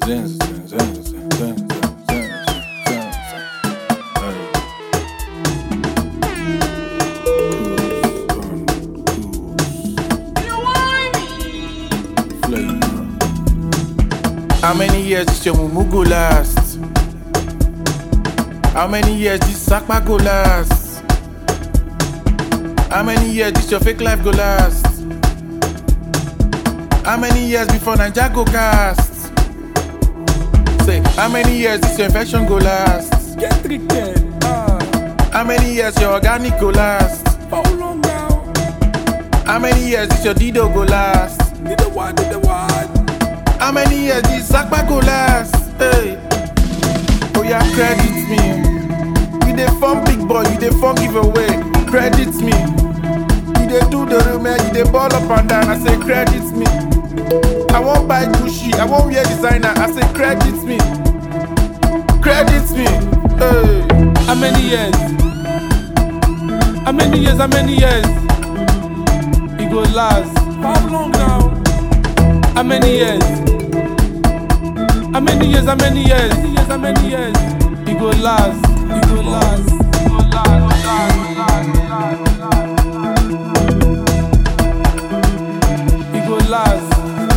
How many years this your mumu go last? How many years this sakpa go last? How many years this your fake life go last? How many years before Naija go cast? Say, how many years this your infection go last? Get treated. Ah, How many years your organic go last? how long now? How many years this your dido go last? Did the one, did the one. How many years this sakpa go last? Hey, oh yeah, credit me. You dey form big boy, you dey form giveaway. Credit me. You dey do the real man, you dey ball up and down. I say credit me. I won't buy Gucci, I won't wear designer. I say credit me. Credit me. Hey. How many years? How many years? How many years? It go last. How long now? How many years? How many years? How many years? How many years? How many years? It go last. It go last. It go last. last, last, last. It go last.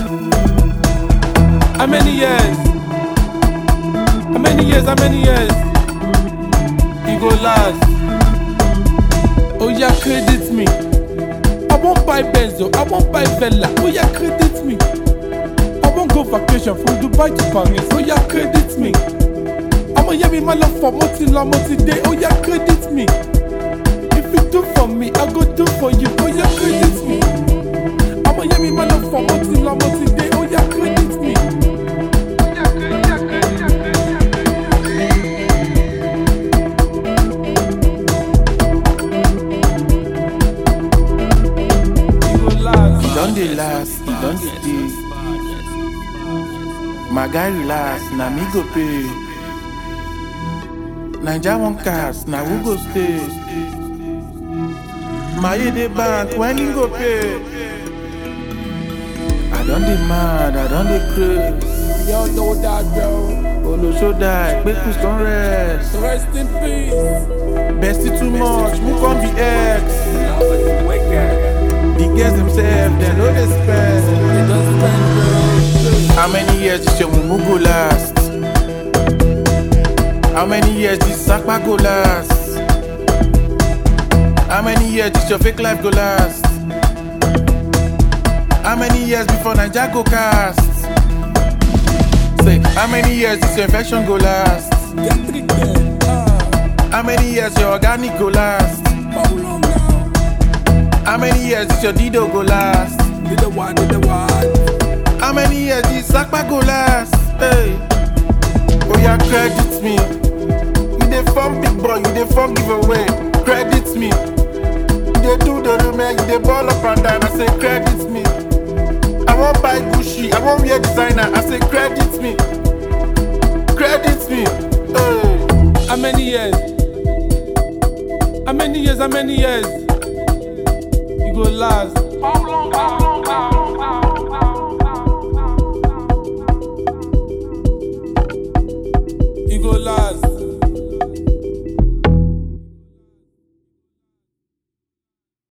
How many years? How many years? How many years? It go last. Oh yeah, credit me. I won't buy Benzo, I won't buy Bella. Oh yeah, credit me. I won't go vacation from Dubai to Paris. Oh yeah, credit me. I'ma hear me my love for multi long multi day. Oh yeah, credit me. If you do for me, I go do for you. Oh yeah, credit me. I'ma hear me my love for multi long multi day. Oh yeah, credit me. Oh, yeah, credit, yeah, credit, yeah, credit, yeah, credit, yeah. It go last. It don dey last, it don dey dey. My guy relax, na me go pay. Naija wan cast, na who go stay? Maye dey bank, when he go pay? I don dey mad, I don dey craze. Y'all know that, bro. Olosho die, Kpekus don rest. Rest in peace. Bestie too much, who come be ex? Now it's wicked. The girls themselves, dem no dey spend. It doesn't spend, How many years this your mumu go last? How many years this sakpa go last? How many years this your fake life go last? How many years before Naija go cast? Say, how many years this your infection go last? bro. Get treated. Ah, How many years your organic go last? how long now? How many years this your dido go last? Did the one, did the one. How many years this sakpa go last? Hey, oh yeah, credit me. You dey form big boy, you dey form giveaway. Credit me. You dey do the real man, you dey ball up and down. I say credit me. I won't buy Gucci, I won't wear designer. I say credit me. Credit me. Hey. How many years? How many years? How many years? It go last. How long?